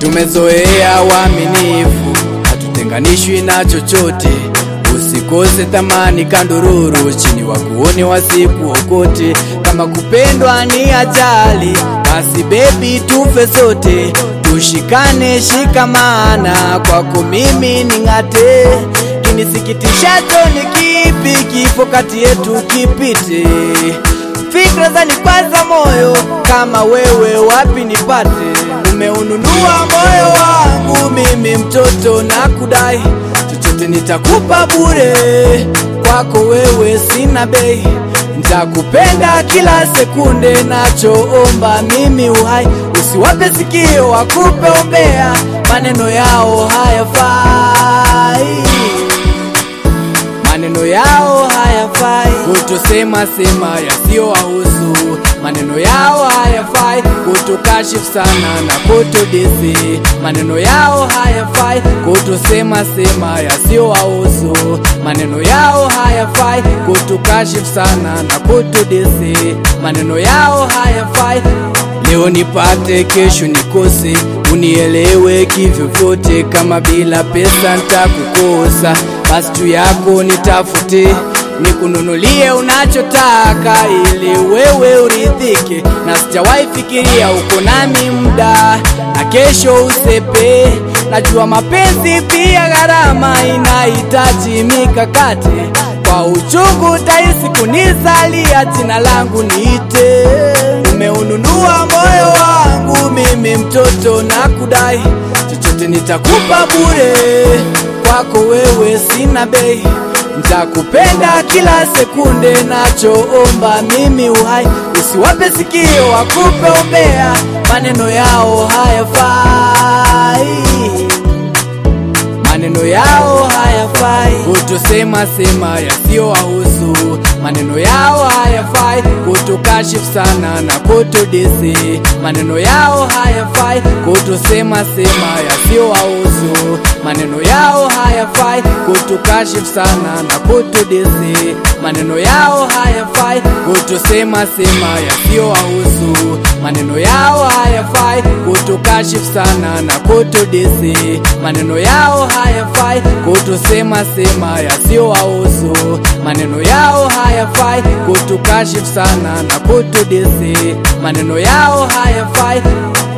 tumezoea uaminifu, hatutenganishwi na chochote. Usikose thamani kandururu, chini wakuone wasikuokote. Kama kupendwa ni ajali, basi bebi tufe sote, tushikane shikamana, kwako mimi ning'ate. Kinisikitishacho ni kipi? Kifo kati yetu kipite fikra zanikwaza moyo, kama wewe wapi nipate? Umeununua moyo wangu mimi mtoto na kudai chochote nitakupa bure, kwako wewe sina bei, nitakupenda kila sekunde, nachoomba mimi uhai, usiwape sikio wakupe umbea, maneno yao hayafai maneno yao hayafai, kutosema sema yasiyowahusu. Maneno yao hayafai, kutukashifu sana na kutudisi. Maneno yao hayafai, kutosema sema yasiyowahusu. Maneno yao hayafai, kutukashifu sana na kutudisi. Maneno yao hayafai, leo nipate, kesho nikose, unielewe kivyovyote. Kama bila pesa ntakukosa, basi tu yako nitafute, nikununulie unachotaka ili wewe uridhike, na sijawahi fikiria uko nami muda na kesho usepe. Najua mapenzi pia gharama, inahitaji mikakati. Kwa uchungu tahisi kunizalia, jina langu niite. Umeununua moyo wangu mimi mtoto na kudai chochote nitakupa bure, kwako wewe sina bei, nitakupenda kila sekunde, nachoomba mimi uhai, usiwape sikio wakupe umbea, maneno yao hayafai maneno yao hayafai, kutosema sema yasiyowahusu. Maneno yao hayafai, kutukashifu sana na kutudisi. Maneno yao hayafai, kutosema sema yasiyowahusu. Maneno yao hayafai, kutukashifu sana na kutudisi. Maneno yao hayafai, kutosema sema yasiyowahusu. Maneno yao hayafai, kutukashifu sana na kutudisi. Maneno yao hayafai, kutosema sema yasiyowahusu. Maneno yao hayafai, kutukashifu sana na kutudisi. Maneno yao hayafai,